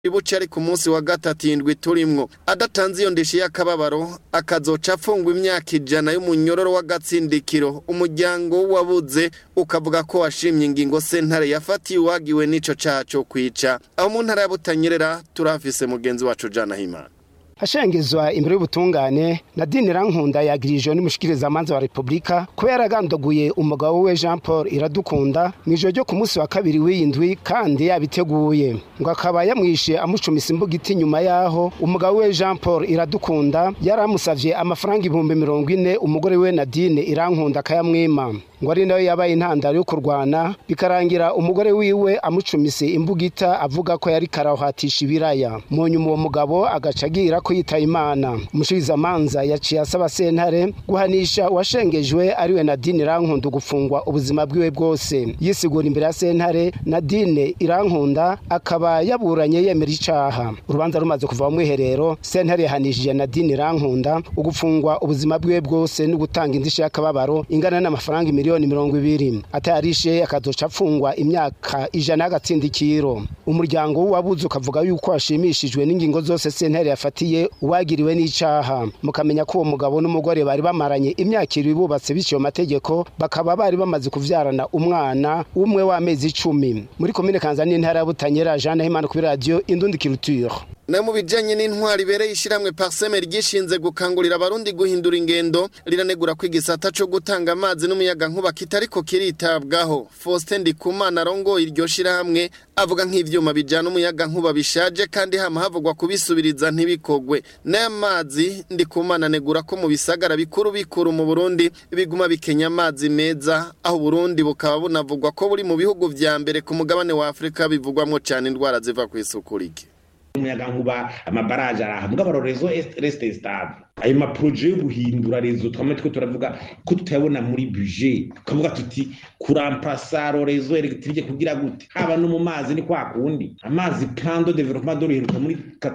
ibuce ari ku munsi wa gatatu indwi turimwo adatanze iyo ndishi y'akababaro akazoca afungwa imyaka ijana y'umunyororo w'agatsindikiro umuryango wabuze ukavuga ko washimye ingingo sentare yafatiye uwagiwe n'ico caha co kwica aho mu ntara ya Butanyerera turafise mugenzi wacu Jana Himana hashengezwa imbere y'ubutungane nadine rankunda yagirijwe n'umushikirizamanza wa repubulika kuba yaragandaguye umugabo we jean paul iradukunda mu ijoro ryo ku munsi wa kabiri w'iyindwi kandi yabiteguye ngo akaba yamwishe amucumisa imbugiti nyuma yaho umugabo we jean paul iradukunda yari amusavye amafaranga ibihumbi mirongo ine umugore we nadine irankunda akayamwima ngo ari nayo yabaye intandaro yo kurwana bikarangira umugore wiwe amucumise imbugita avuga ko yari karahatisha ibiraya mu nyuma uwo mugabo agaca agira ko yitaye imana umushikizamanza yaciye asaba sentare guhanisha uwashengejwe ariwe nadine irankunda gufungwa ubuzima bwiwe bwose yisigura imbere ya sentare nadine irankunda akaba yaburanye yemera icaha urubanza rumaze kuva mu mwiherero sentare yahanishije nadine irankunda ugufungwa ubuzima bwiwe bwose no gutanga indishyi y'akababaro ingana n'amafaranga imiliyoni miliyoni mirongo ibiri atayarishe akazoca afungwa imyaka ijana y'agatsindikiro umuryango w'uwabuze ukavuga yuko washimishijwe n'ingingo zose sentare yafatiye uwagiriwe n'icaha mukamenya ko uwo mugabo n'umugore bari bamaranye imyaka ibiri bubatse biciye mategeko bakaba bari bamaze kuvyarana umwana umwe w'amezi icumi muri komine kanza n'intara ya butanyera jean himana kuri radiyo indundi culture na mu bijanye n'intwari ibereye ishiramwe parseme ryishinze gukangurira abarundi guhindura ingendo riranegura ko igisata co gutanga amazi n'umuyaga nkuba kitariko kiritabwaho Faustin Ndikumana arongo iryo shirahamwe avuga nk'ivyuma bijana umuyaga nkuba bishaje kandi hama havugwa kubisubiriza ntibikogwe n'aya mazi Ndikumana anegura ko mu bisagara bikuru bikuru mu Burundi biguma bikenya amazi meza aho Burundi bukaba bunavugwa ko buri mu bihugu vya mbere ku mugabane wa Afrika bivugwamwo cane indwara ziva kw'isuku rike umuyaga nkuba amabaraje arahabwa abarorezo reste stable ayo maproje yo guhindura rezo twamwe twe turavuga ko tutayabona muri budget tukavuga tuti kuramplasa rezo electrique kugira gute haba no mu mazi ni kwa kundi amazi plan de développement de riheruka muri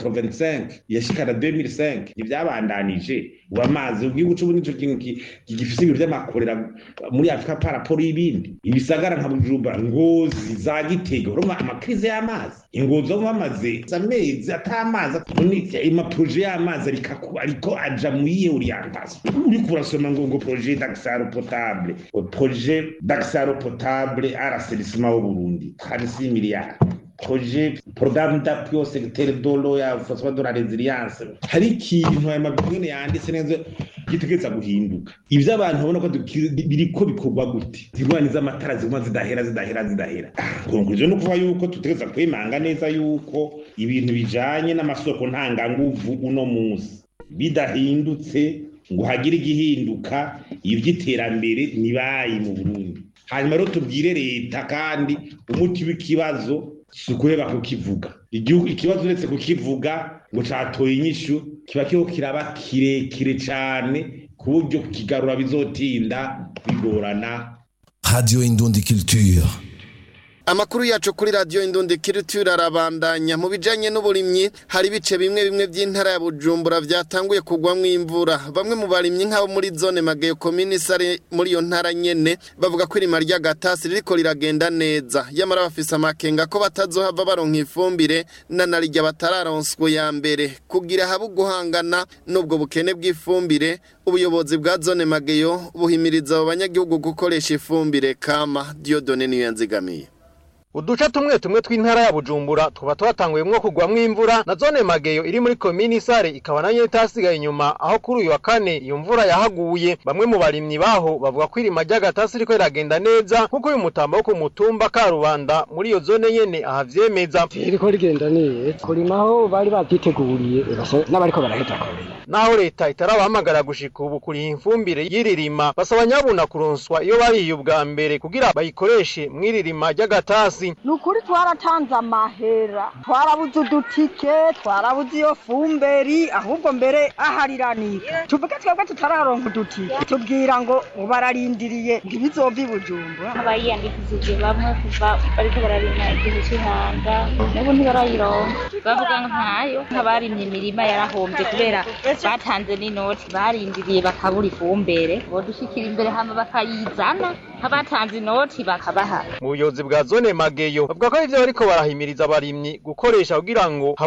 85 yashikana 2005 ivyabandanije ubu amazi ubwiye uca ubu nico kintu gifise ibintu vy'amakorera muri afurika paraporo y'ibindi ibisagara nka bujumbura ngozi za gitega urumva amakrize y'amazi ingozi zo bamaze amezi atamazi amaproje y'amazi ariko aja muri orientation uriko urasoma ngo ngo projet d'accès potable projet d'accès potable à l'assainissement au Burundi 36 milliards projet programme d'appui au secteur de l'eau ya force de la résilience hari ikintu aya mabwene yanditse neza gitegereza guhinduka ivyo abantu babona ko biriko bikorwa gute zirwani z'amatara ziguma zidahera zidahera zidahera konklusion no kuvuga yuko tutegereza kwimanga neza yuko ibintu bijanye n'amasoko ntanganguvu uno munsi bidahindutse ngo hagire igihinduka ivy'iterambere nibayi mu Burundi hanyuma rero tubwire leta kandi umuti w'ikibazo si ukuheba kukivuga igihugu ikibazo uretse kukivuga ngo catoye inyishu kiba kiriho kiraba kirekire cane ku buryo kukigarura bizotinda bigorana radio indundi culture Amakuru yacu kuri radio Indundi Culture arabandanya mu bijanye n'uburimyi hari bice bimwe bimwe by'intara ya Bujumbura vyatanguye kugwamwo imvura bamwe mu barimyi nk'abo muri zone Mageyo commune sare muri iyo ntara nyene bavuga ko irima ry'agatasi ririko riragenda neza yamara bafise amakenga ko batazohava baronka ifumbire na narirya batararonswa ya mbere kugira habe guhangana n'ubwo bukene bw'ifumbire ubuyobozi bwa zone Mageyo buhimiriza abo banyagihugu gukoresha ifumbire kama Diodone niyo yanzigamiye uduce tumwe tumwe tw'intara ya bujumbura tuba twatanguyemwo kugwamwo imvura na zone mageyo iri muri komini sare ikaba nayo itasigaye inyuma aho kuri uyu wa kane iyo mvura yahaguye bamwe mu barimyi baho bavuga ko irima ry'agatasi riko riragenda neza nk'uko uyu mutambo wo ku mutumba karubanda muri iyo zone nyene ahavyemeza ririko rigenda neza kurimaho bari bavyiteguriye n'abariko baraheza naho leta itarabahamagara gushika ubu kuriha imfumbire y'iririma basaba nyabuna kuronswa iyo bariye ubwa mbere kugira bayikoreshe mw'iririma ry'agatasi ni ukuri twaratanze amahera twarabuze udutike twarabuze iyo fumberi ahubwo mbere ahariranika tuvuge twebwe tutararonka udutike tubwira ngo bararindiriye ngo ibizova i bujumbura abayiyandikishije bamwe kuva bariko bararima igihe c'ihanga n'ubu ntibarayironka bavuga ngo ntayo nk'abarimye imirima yarahombye kubera batanze n'inoti barindiriye bakabura ifumbere bodushikira imbere hama bakayizana nk'abatanze inoti bakabaha mu buyobozi bwa zone mageyo bavuga ko ivyo bariko barahimiriza abarimyi gukoresha kugira ngo